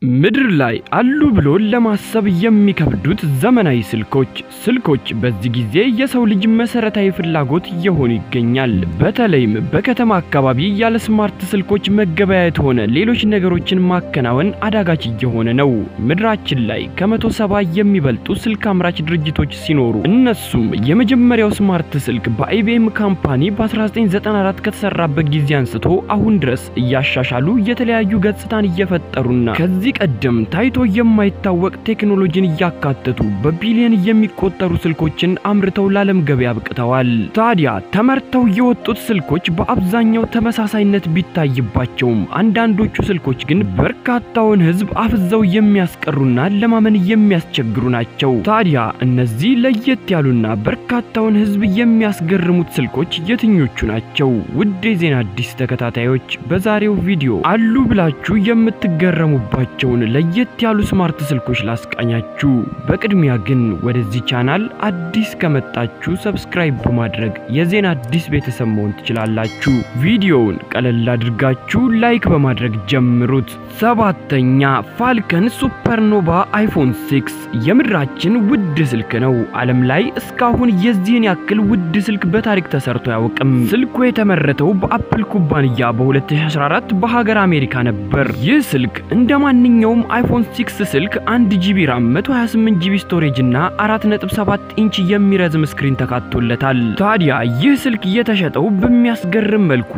ምድር ላይ አሉ ብሎ ለማሰብ የሚከብዱት ዘመናዊ ስልኮች ስልኮች በዚህ ጊዜ የሰው ልጅ መሰረታዊ ፍላጎት እየሆኑ ይገኛል። በተለይም በከተማ አካባቢ ያለ ስማርት ስልኮች መገበያየት ሆነ ሌሎች ነገሮችን ማከናወን አዳጋች እየሆነ ነው። ምድራችን ላይ ከመቶ ሰባ የሚበልጡ ስልክ አምራች ድርጅቶች ሲኖሩ እነሱም የመጀመሪያው ስማርት ስልክ በአይቢኤም ካምፓኒ በ1994 ከተሰራበት ጊዜ አንስቶ አሁን ድረስ እያሻሻሉ የተለያዩ ገጽታን እየፈጠሩና ከዚህ ቀደም ታይቶ የማይታወቅ ቴክኖሎጂን እያካተቱ በቢሊዮን የሚቆጠሩ ስልኮችን አምርተው ለዓለም ገበያ አብቅተዋል። ታዲያ ተመርተው የወጡት ስልኮች በአብዛኛው ተመሳሳይነት ቢታይባቸውም አንዳንዶቹ ስልኮች ግን በርካታውን ሕዝብ አፍዘው የሚያስቀሩና ለማመን የሚያስቸግሩ ናቸው። ታዲያ እነዚህ ለየት ያሉና በርካታውን ሕዝብ የሚያስገርሙት ስልኮች የትኞቹ ናቸው? ውድ የዜና አዲስ ተከታታዮች በዛሬው ቪዲዮ አሉ ብላችሁ የምትገረሙባቸው ለየት ያሉ ስማርት ስልኮች ላስቃኛችሁ። በቅድሚያ ግን ወደዚህ ቻናል አዲስ ከመጣችሁ ሰብስክራይብ በማድረግ የዜና አዲስ ቤተሰብ መሆን ትችላላችሁ። ቪዲዮውን ቀለል አድርጋችሁ ላይክ በማድረግ ጀምሩት። ሰባተኛ ፋልከን ሱፐርኖቫ አይፎን 6 የምድራችን ውድ ስልክ ነው። ዓለም ላይ እስካሁን የዚህን ያክል ውድ ስልክ በታሪክ ተሰርቶ አያውቅም። ስልኩ የተመረተው በአፕል ኩባንያ በ2014 በሀገር አሜሪካ ነበር። ይህ ስልክ እንደ ማንኛውም አይፎን 6 ስልክ 1 ጂቢ ራም 128 ጂቢ ስቶሬጅ እና 4.7 ኢንች የሚረዝም ስክሪን ተካቶለታል። ታዲያ ይህ ስልክ የተሸጠው በሚያስገርም መልኩ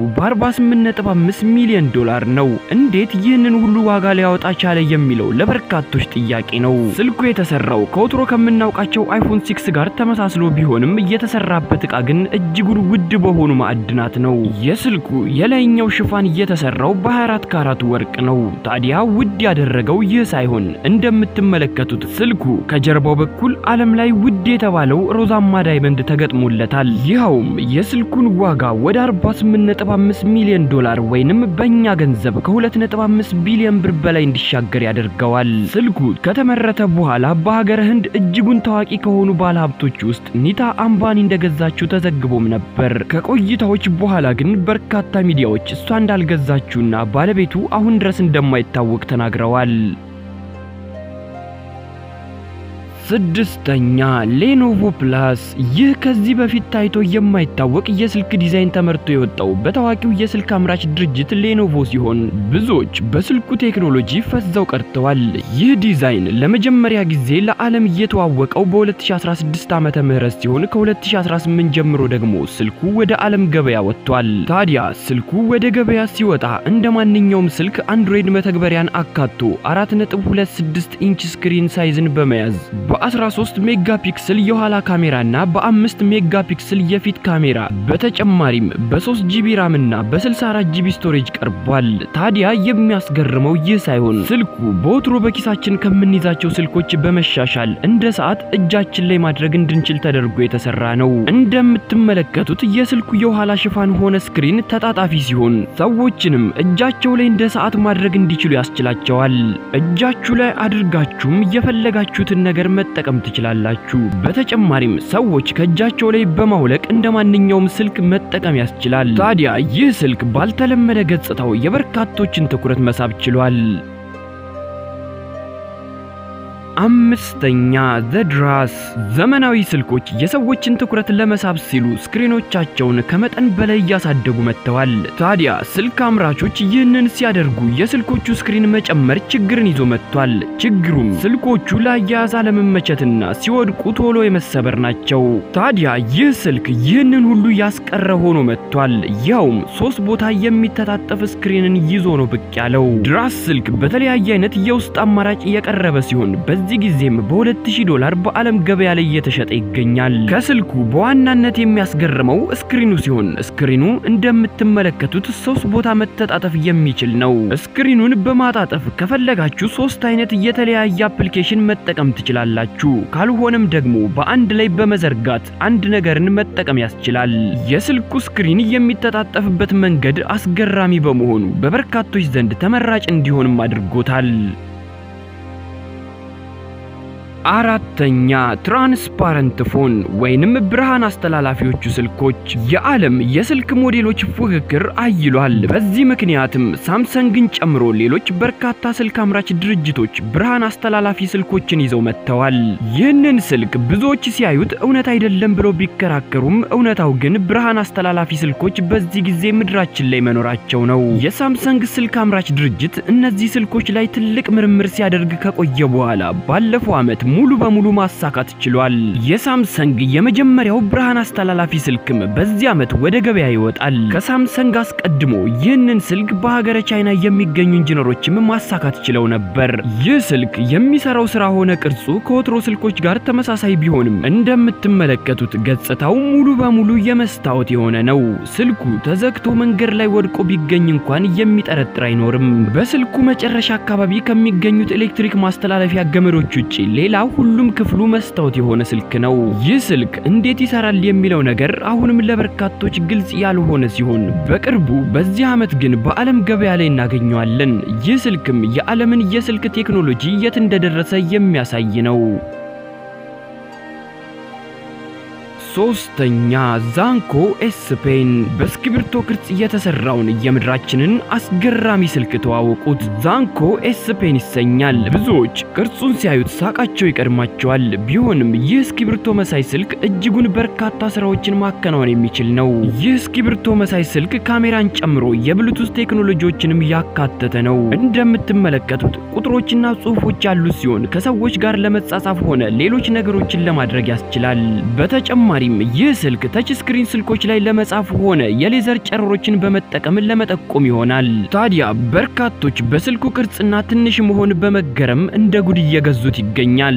በ48.5 ሚሊዮን ዶላር ነው። እንዴት ይህንን ሁሉ ዋጋ ሊያወጣ ቻለ የሚለው ለበርካቶች ጥያቄ ነው። ስልኩ የተሰራው ከወትሮ ከምናውቃቸው አይፎን 6 ጋር ተመሳስሎ ቢሆንም የተሰራበት ዕቃ ግን እጅጉን ውድ በሆኑ ማዕድናት ነው። የስልኩ የላይኛው ሽፋን የተሰራው በ24 ካራት ወርቅ ነው። ታዲያ ውድ ያደረገው ይህ ሳይሆን እንደምትመለከቱት ስልኩ ከጀርባው በኩል ዓለም ላይ ውድ የተባለው ሮዛማ ዳይመንድ ተገጥሞለታል። ይኸውም የስልኩን ዋጋ ወደ 48.5 ሚሊዮን ዶላር ወይንም በእኛ ገንዘብ ከ2.5 ቢሊዮን ብር በላይ እንዲሻገር ያደርገዋል። ስልኩ ከተመረተ በኋላ በሀገረ ህንድ እጅጉን ታዋቂ ከሆኑ ባለሀብቶች ውስጥ ኒታ አምባኒ እንደገዛችው ተዘግቦም ነበር። ከቆይታዎች በኋላ ግን በርካታ ሚዲያዎች እሷ እንዳልገዛችውና ባለቤቱ አሁን ድረስ እንደማይታወቅ ተናግረዋል። ስድስተኛ ሌኖቮ ፕላስ። ይህ ከዚህ በፊት ታይቶ የማይታወቅ የስልክ ዲዛይን ተመርቶ የወጣው በታዋቂው የስልክ አምራች ድርጅት ሌኖቮ ሲሆን ብዙዎች በስልኩ ቴክኖሎጂ ፈዘው ቀርተዋል። ይህ ዲዛይን ለመጀመሪያ ጊዜ ለዓለም እየተዋወቀው በ2016 ዓመተ ምህረት ሲሆን ከ2018 ጀምሮ ደግሞ ስልኩ ወደ ዓለም ገበያ ወጥቷል። ታዲያ ስልኩ ወደ ገበያ ሲወጣ እንደ ማንኛውም ስልክ አንድሮይድ መተግበሪያን አካቶ 4.26 ኢንች ስክሪን ሳይዝን በመያዝ በ13 ሜጋ ፒክስል የኋላ ካሜራና በ5 ሜጋ ፒክስል የፊት ካሜራ በተጨማሪም በ3 ጂቢ ራም እና በ64 ጂቢ ስቶሬጅ ቀርቧል። ታዲያ የሚያስገርመው ይህ ሳይሆን ስልኩ በወትሮ በኪሳችን ከምንይዛቸው ስልኮች በመሻሻል እንደ ሰዓት እጃችን ላይ ማድረግ እንድንችል ተደርጎ የተሰራ ነው። እንደምትመለከቱት የስልኩ የኋላ ሽፋን ሆነ ስክሪን ተጣጣፊ ሲሆን ሰዎችንም እጃቸው ላይ እንደ ሰዓት ማድረግ እንዲችሉ ያስችላቸዋል። እጃችሁ ላይ አድርጋችሁም የፈለጋችሁትን ነገር መጠቀም ትችላላችሁ። በተጨማሪም ሰዎች ከእጃቸው ላይ በማውለቅ እንደ ማንኛውም ስልክ መጠቀም ያስችላል። ታዲያ ይህ ስልክ ባልተለመደ ገጽታው የበርካቶችን ትኩረት መሳብ ችሏል። አምስተኛ ዘድራስ ዘመናዊ ስልኮች የሰዎችን ትኩረት ለመሳብ ሲሉ ስክሪኖቻቸውን ከመጠን በላይ እያሳደጉ መጥተዋል። ታዲያ ስልክ አምራቾች ይህንን ሲያደርጉ የስልኮቹ ስክሪን መጨመር ችግርን ይዞ መጥቷል። ችግሩም ስልኮቹ ለአያያዝ አለመመቸትና ሲወድቁ ቶሎ የመሰበር ናቸው። ታዲያ ይህ ስልክ ይህንን ሁሉ ያስቀረ ሆኖ መጥቷል። ያውም ሶስት ቦታ የሚተጣጠፍ ስክሪንን ይዞ ነው ብቅ ያለው። ድራስ ስልክ በተለያየ አይነት የውስጥ አማራጭ የቀረበ ሲሆን በዚህ ጊዜም በ2000 ዶላር በዓለም ገበያ ላይ እየተሸጠ ይገኛል። ከስልኩ በዋናነት የሚያስገርመው ስክሪኑ ሲሆን ስክሪኑ እንደምትመለከቱት ሶስት ቦታ መተጣጠፍ የሚችል ነው። ስክሪኑን በማጣጠፍ ከፈለጋችሁ ሶስት አይነት የተለያየ አፕሊኬሽን መጠቀም ትችላላችሁ። ካልሆነም ደግሞ በአንድ ላይ በመዘርጋት አንድ ነገርን መጠቀም ያስችላል። የስልኩ ስክሪን የሚተጣጠፍበት መንገድ አስገራሚ በመሆኑ በበርካቶች ዘንድ ተመራጭ እንዲሆንም አድርጎታል። አራተኛ ትራንስፓረንት ፎን ወይንም ብርሃን አስተላላፊዎቹ ስልኮች የዓለም የስልክ ሞዴሎች ፉክክር አይሏል። በዚህ ምክንያትም ሳምሰንግን ጨምሮ ሌሎች በርካታ ስልክ አምራች ድርጅቶች ብርሃን አስተላላፊ ስልኮችን ይዘው መጥተዋል። ይህንን ስልክ ብዙዎች ሲያዩት እውነት አይደለም ብለው ቢከራከሩም እውነታው ግን ብርሃን አስተላላፊ ስልኮች በዚህ ጊዜ ምድራችን ላይ መኖራቸው ነው። የሳምሰንግ ስልክ አምራች ድርጅት እነዚህ ስልኮች ላይ ትልቅ ምርምር ሲያደርግ ከቆየ በኋላ ባለፈው ዓመት ሙሉ በሙሉ ማሳካት ችሏል። የሳምሰንግ የመጀመሪያው ብርሃን አስተላላፊ ስልክም በዚህ ዓመት ወደ ገበያ ይወጣል። ከሳምሰንግ አስቀድሞ ይህንን ስልክ በሀገረ ቻይና የሚገኙ ኢንጂነሮችም ማሳካት ችለው ነበር። ይህ ስልክ የሚሰራው ስራ ሆነ ቅርጹ ከወትሮ ስልኮች ጋር ተመሳሳይ ቢሆንም እንደምትመለከቱት ገጽታው ሙሉ በሙሉ የመስታወት የሆነ ነው። ስልኩ ተዘግቶ መንገድ ላይ ወድቆ ቢገኝ እንኳን የሚጠረጥር አይኖርም። በስልኩ መጨረሻ አካባቢ ከሚገኙት ኤሌክትሪክ ማስተላለፊያ ገመዶች ውጪ ሌላ ሁሉም ክፍሉ መስታወት የሆነ ስልክ ነው። ይህ ስልክ እንዴት ይሰራል የሚለው ነገር አሁንም ለበርካቶች ግልጽ ያልሆነ ሲሆን በቅርቡ በዚህ ዓመት ግን በዓለም ገበያ ላይ እናገኘዋለን። ይህ ስልክም የዓለምን የስልክ ቴክኖሎጂ የት እንደደረሰ የሚያሳይ ነው። ሶስተኛ ዛንኮ ኤስ ፔን በእስክሪብቶ ቅርጽ የተሰራውን የምድራችንን አስገራሚ ስልክ ተዋወቁት። ዛንኮ ኤስ ፔን ይሰኛል። ብዙዎች ቅርጹን ሲያዩት ሳቃቸው ይቀድማቸዋል። ቢሆንም ይህ እስክሪብቶ መሳይ ስልክ እጅጉን በርካታ ስራዎችን ማከናወን የሚችል ነው። ይህ እስክሪብቶ መሳይ ስልክ ካሜራን ጨምሮ የብሉቱዝ ቴክኖሎጂዎችንም ያካተተ ነው። እንደምትመለከቱት ቁጥሮችና ጽሑፎች ያሉት ሲሆን ከሰዎች ጋር ለመጻጻፍ ሆነ ሌሎች ነገሮችን ለማድረግ ያስችላል። በተጨማሪ ይህ ስልክ ተች ስክሪን ስልኮች ላይ ለመጻፍ ሆነ የሌዘር ጨረሮችን በመጠቀም ለመጠቆም ይሆናል። ታዲያ በርካቶች በስልኩ ቅርጽና ትንሽ መሆን በመገረም እንደ ጉድ እየገዙት ይገኛል።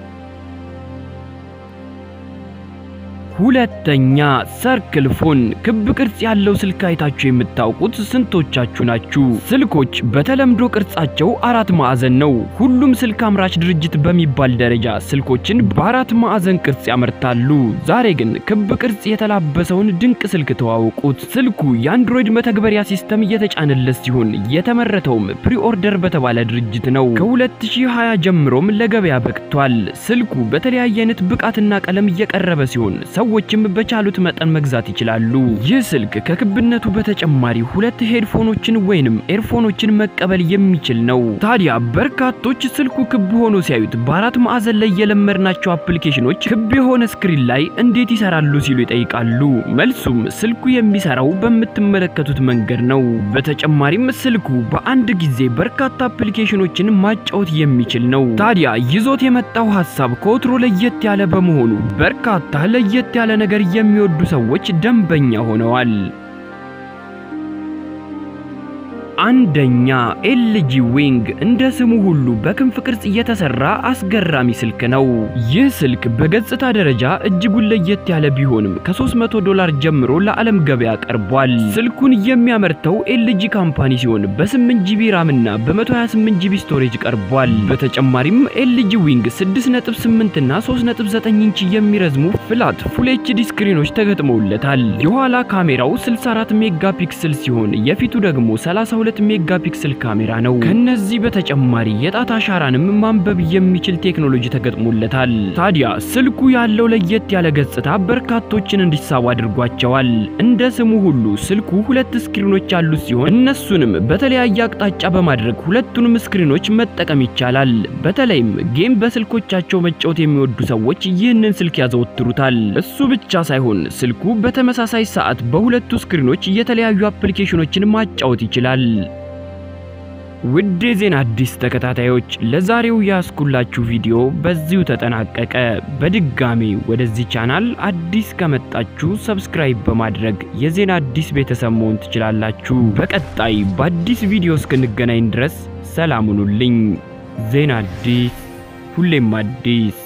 ሁለተኛ ሰርክል ፎን ክብ ቅርጽ ያለው ስልክ አይታችሁ የምታውቁት ስንቶቻችሁ ናችሁ? ስልኮች በተለምዶ ቅርጻቸው አራት ማዕዘን ነው። ሁሉም ስልክ አምራች ድርጅት በሚባል ደረጃ ስልኮችን በአራት ማዕዘን ቅርጽ ያመርታሉ። ዛሬ ግን ክብ ቅርጽ የተላበሰውን ድንቅ ስልክ ተዋውቁት። ስልኩ የአንድሮይድ መተግበሪያ ሲስተም እየተጫነለት ሲሆን የተመረተውም ፕሪኦርደር በተባለ ድርጅት ነው። ከ2020 ጀምሮም ለገበያ በቅቷል። ስልኩ በተለያየ አይነት ብቃትና ቀለም እየቀረበ ሲሆን ሰዎችም በቻሉት መጠን መግዛት ይችላሉ። ይህ ስልክ ከክብነቱ በተጨማሪ ሁለት ሄድፎኖችን ወይንም ኤርፎኖችን መቀበል የሚችል ነው። ታዲያ በርካቶች ስልኩ ክብ ሆኖ ሲያዩት በአራት ማዕዘን ላይ የለመድናቸው አፕሊኬሽኖች ክብ የሆነ ስክሪን ላይ እንዴት ይሰራሉ ሲሉ ይጠይቃሉ። መልሱም ስልኩ የሚሰራው በምትመለከቱት መንገድ ነው። በተጨማሪም ስልኩ በአንድ ጊዜ በርካታ አፕሊኬሽኖችን ማጫወት የሚችል ነው። ታዲያ ይዞት የመጣው ሀሳብ ከወትሮ ለየት ያለ በመሆኑ በርካታ ለየት ያለ ነገር የሚወዱ ሰዎች ደንበኛ ሆነዋል። አንደኛ ኤልጂ ዊንግ እንደ ስሙ ሁሉ በክንፍ ቅርጽ የተሰራ አስገራሚ ስልክ ነው። ይህ ስልክ በገጽታ ደረጃ እጅጉን ለየት ያለ ቢሆንም ከ300 ዶላር ጀምሮ ለዓለም ገበያ ቀርቧል። ስልኩን የሚያመርተው ኤልጂ ካምፓኒ ሲሆን በ8 ጂቢ ራም እና በ128 ጂቢ ስቶሬጅ ቀርቧል። በተጨማሪም ኤልጂ ዊንግ 6.8 እና 3.9 ኢንች የሚረዝሙ ፍላት ፉል ኤችዲ ስክሪኖች ተገጥመውለታል። የኋላ ካሜራው 64 ሜጋ ፒክስል ሲሆን የፊቱ ደግሞ 32 ሜጋ ፒክስል ካሜራ ነው። ከነዚህ በተጨማሪ የጣት አሻራንም ማንበብ የሚችል ቴክኖሎጂ ተገጥሞለታል። ታዲያ ስልኩ ያለው ለየት ያለ ገጽታ በርካቶችን እንዲሳቡ አድርጓቸዋል። እንደ ስሙ ሁሉ ስልኩ ሁለት ስክሪኖች ያሉት ሲሆን እነሱንም በተለያየ አቅጣጫ በማድረግ ሁለቱንም ስክሪኖች መጠቀም ይቻላል። በተለይም ጌም በስልኮቻቸው መጫወት የሚወዱ ሰዎች ይህንን ስልክ ያዘወትሩታል። እሱ ብቻ ሳይሆን ስልኩ በተመሳሳይ ሰዓት በሁለቱ ስክሪኖች የተለያዩ አፕሊኬሽኖችን ማጫወት ይችላል። ውድ የዜና አዲስ ተከታታዮች ለዛሬው ያስኩላችሁ ቪዲዮ በዚሁ ተጠናቀቀ። በድጋሚ ወደዚህ ቻናል አዲስ ከመጣችሁ ሰብስክራይብ በማድረግ የዜና አዲስ ቤተሰብ መሆን ትችላላችሁ። በቀጣይ በአዲስ ቪዲዮ እስክንገናኝ ድረስ ሰላም ሁኑልኝ። ዜና አዲስ ሁሌም አዲስ